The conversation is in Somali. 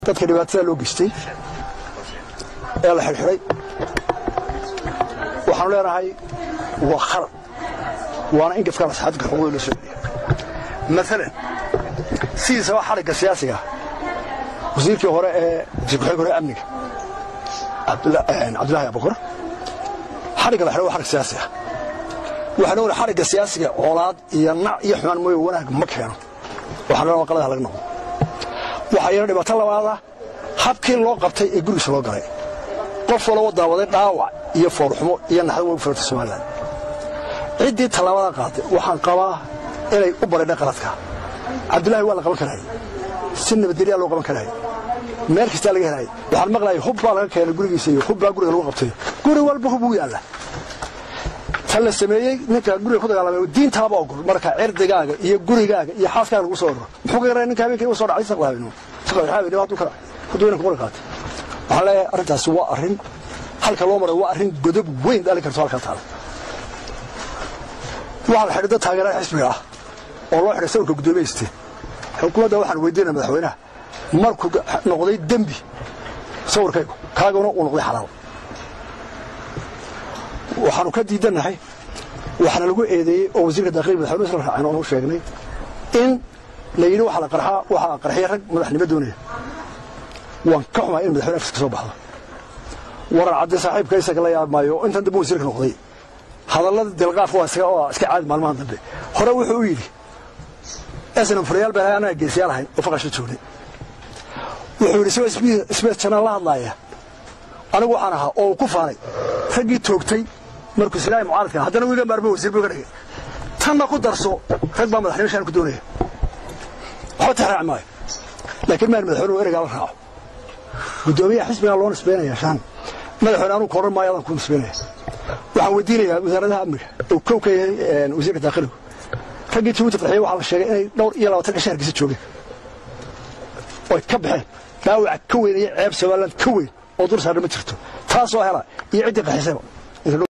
dadka dhibaatada loo geystay ee la xidhxidhay waxaanu leenahay waa khalad waana in gafkaan asxaabta xuquuqda loo soo celiya maalan sidiisaba xadhigga siyaasiga wasiirkii hore ee wasiirku-xigeenka hore amniga cabdullaahi abukar xadhigga la xidhay waa xadhig siyaasi ah waxaan ogahay xadhigga siyaasiga colaad iyo nac iyo xumaan mooye wanaag ma keeno waxaan leenahay qaladaha laga noqdo waxaa iyana dhibaato labaada habkii loo qabtay ee gurigiisa loo galay qof walaba daawaday dhaawac iyo foolxumo iyo naxdo way u filata somalilan ciddii tallaabada qaaday waxaan qabaa inay u baridhay qaladka cabdullaahi waa la qaban karayay si nabadgelyaa loo qaban karayay meel kastaa laga helaya waxaan maqlayay hub baa laga keenay gurigiisa iyo hub baa guriga lagu qabtay guri walba hub uu yaalla tan la sameeyey ninka guriga ku dagaalamay diintaaba ogol marka cirdigaaga iyo gurigaaga iyo xaaskaaga lagu soo orro muxuu ka yaraa ninka habeenkii u soo dhacay saqlahabeen saqlahabeen hadduu ka hadduu inanka qori qaatay waxaan leeyahay arrintaasi waa arrin halka loo maray waa arrin godob weyn dhalin karto halka taala waxaa la xidhay dad taageerada xisbiga ah oo loo xidhay sawirka guddoomiyeysteen xukuumadda waxaan weydiinaya madaxweynaha markuu noqday dembi sawirkaygu kaaguna uu noqday xalaal waxaanu ka diidannahay waxaana lagu eedeeyey oo wasiirka daakhiil madaxweynuhu isla raaceen oonu sheegnay in la yidhi waxaa la qarxaa waxaa qarxiyay rag madaxnimo doonaya waan ka xumaa in madaxweyne afkiska soo baxdo waran cadde saaxiibka isaga la yaab maayo intan dambe wasiirka noqday hadallada dilqaafka waa iska waa iska caadi maalmahan dambe hore wuxuu u yidhi esnan furayaal baan anaga geesiyaal ahayn oo faqasha joognay wuxuu yidhi isagoo isbees janaan la hadlaaya anigu waxaan ahaa oo uu ku faanay raggii toogtay markuu silaahi mucaaradka haddana wiiga maarmo wasiir buu ka dhigay tanna ku darso rag baa madaxnimo shaan ku doonaya waxba tixraaci maayo laakiin maan madaxweynuhu ereygaa la raaco guddoomiyaha xisbigaa loo nisbaynaya shaan madaxweyne anugu koran maayo adaan ku nisbaynaya waxaan weydiinayaa wasaaradaha amniga oo kow ka yahay wasiirka daakhiluhu raggii jabuuti qarxiyey waxaa la sheegay inay dhowr iyo labaatan ka shaharkiisa joogeen oy ka baxeen dhaawac ka weyn iyo ceeb somaliland ka weyn oo dur saarna ma jirto taasoo hela iyo ciddii qaxisayba